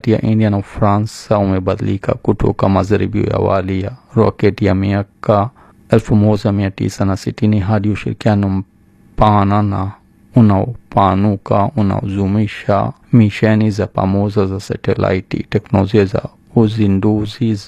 kati ya India na Ufaransa umebadilika kutoka majaribio ya awali ya roketi ya miaka 1960 hadi ushirikiano mpana na unaopanuka unaozumisha misheni za pamoja za satelaiti, teknolojia za uzinduzi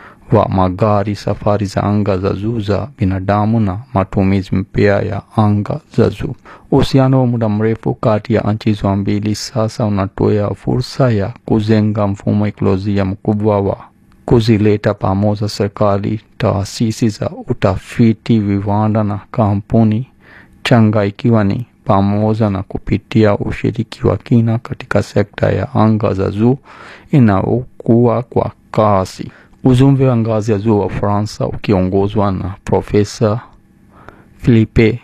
wa magari, safari za anga za juu za binadamu na matumizi mpya ya anga za juu. Uhusiano wa muda mrefu kati ya nchi hizo mbili sasa unatoa fursa ya kujenga mfumo ekolojia mkubwa wa kuzileta pamoja serikali, taasisi za utafiti, viwanda na kampuni changa, ikiwa ni pamoja na kupitia ushiriki wa kina katika sekta ya anga za juu inayokuwa kwa kasi. Ujumbe wa ngazi ya juu wa Ufaransa ukiongozwa na Profesa Philippe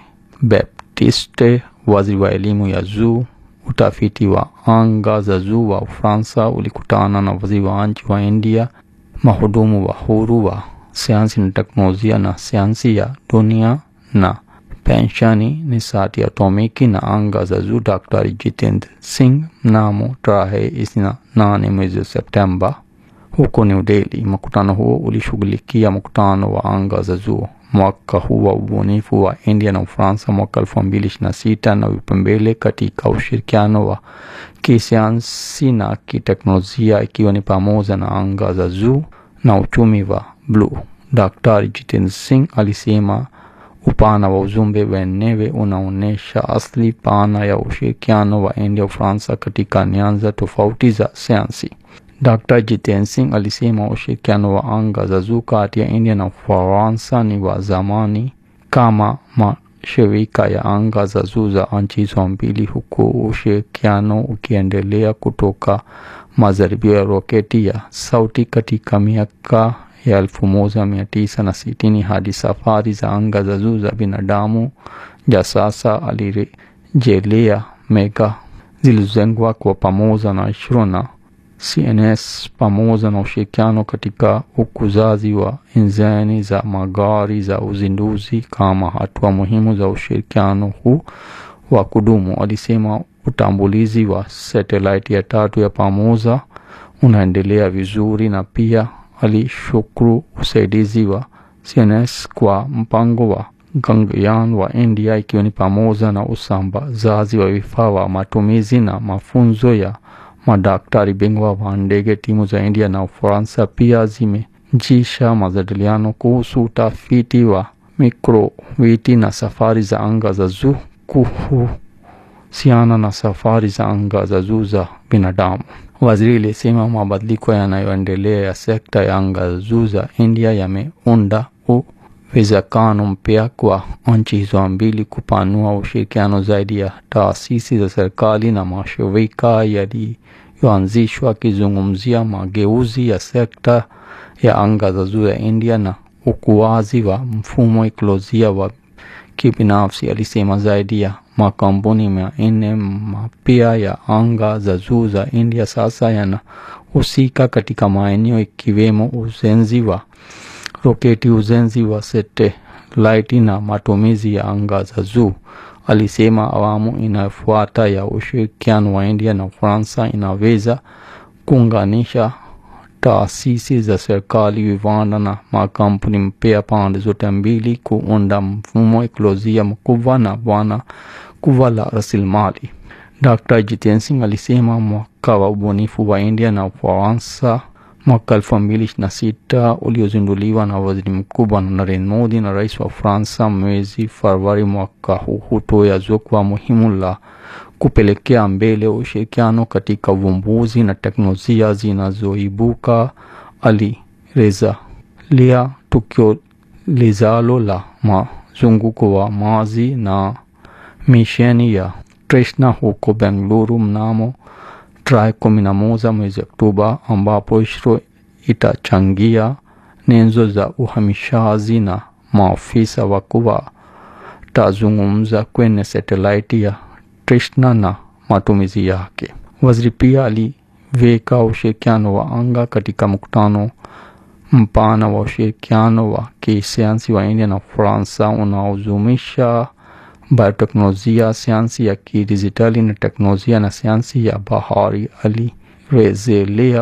Baptiste, waziri wa elimu ya juu, utafiti wa anga za juu wa Ufaransa, ulikutana na waziri wa nchi wa India, mahudumu wa huru wa sayansi na teknolojia na sayansi ya dunia na penshani, nishati atomiki na anga za juu, Dr. Jitendra Singh mnamo tarehe ishirini na nane mwezi Septemba huko New Delhi. Mkutano huo ulishughulikia mkutano wa anga za juu mwaka huu wa ubunifu wa India na Ufaransa mwaka elfu mbili ishirini na sita na vipaumbele katika ushirikiano wa kisayansi na kiteknolojia ikiwa ni pamoja na anga za juu na uchumi wa bluu. Daktari Jitendra Singh alisema upana wa ujumbe wenyewe unaonyesha asili pana ya ushirikiano wa India Ufaransa katika nyanja tofauti za sayansi. Dr. Jitendra Singh alisema ushirikiano wa anga za juu kati ya India na Ufaransa ni wa zamani kama mashirika ya anga za juu za nchi hizo mbili, huku ushirikiano ukiendelea kutoka majaribio ya roketi ya sauti katika miaka ya elfu moja mia tisa na sitini hadi safari za anga za juu za binadamu ja sasa. Alirejelea mega zilizojengwa kwa pamoja na ISRO na CNS pamoja na ushirikiano katika ukuzaji wa injini za magari za uzinduzi kama hatua muhimu za ushirikiano huu wa kudumu. Alisema utambulizi wa satelaiti ya tatu ya pamoja unaendelea vizuri, na pia alishukuru usaidizi wa CNS kwa mpango wa Gaganyaan wa India, ikiwa ni pamoja na usambazaji wa vifaa wa matumizi na mafunzo ya madaktari bingwa wa ndege. Timu za India na Ufaransa pia zimejisha majadiliano kuhusu utafiti wa mikroweti na safari za anga za juu kuhusiana na safari za anga za juu za binadamu. Waziri alisema mabadiliko yanayoendelea ya sekta ya anga za juu za India yameunda uwezekano mpya kwa nchi hizo mbili kupanua ushirikiano zaidi ya taasisi za serikali na mashirika yaliyoanzishwa, akizungumzia mageuzi ya sekta ya anga za juu ya India na ukuaji wa mfumo ekolojia wa kibinafsi. Alisema zaidi ya makampuni mia nne mapya ya anga za juu za India sasa yanahusika katika maeneo ikiwemo ujenzi wa roketi, ujenzi wa satelaiti na matumizi ya anga za juu. Alisema awamu inayofuata ya ushirikiano wa India na Ufaransa inaweza kuunganisha taasisi za serikali, viwanda na makampuni mpya pande zote mbili kuunda mfumo ekolojia mkubwa na bwana kubwa la rasilimali. Dr. Jitendra Singh alisema mwaka wa ubunifu wa India na Ufaransa mwaka elfu mbili ishirini na sita uliozinduliwa na waziri mkuu Bwana Narendra Modi na rais wa Ufaransa mwezi Februari mwaka huu hutoa jukwaa muhimu la kupelekea mbele ushirikiano katika uvumbuzi na teknolojia zinazoibuka. Alirejelea tukio lijalo la mzunguko wa maji na misheni ya Trishna huko Bengaluru mnamo tarehe kumi na moja mwezi Oktoba, ambapo ISRO itachangia nyenzo za uhamishaji na maafisa wakuu watazungumza kwenye satelaiti ya Trishna na matumizi yake. Waziri pia aliweka ushirikiano wa anga katika mkutano mpana wa ushirikiano wa kisayansi wa India na Ufaransa unaozumisha bioteknolojia, sayansi ya kidijitali na teknolojia na sayansi ya bahari. Alirejelea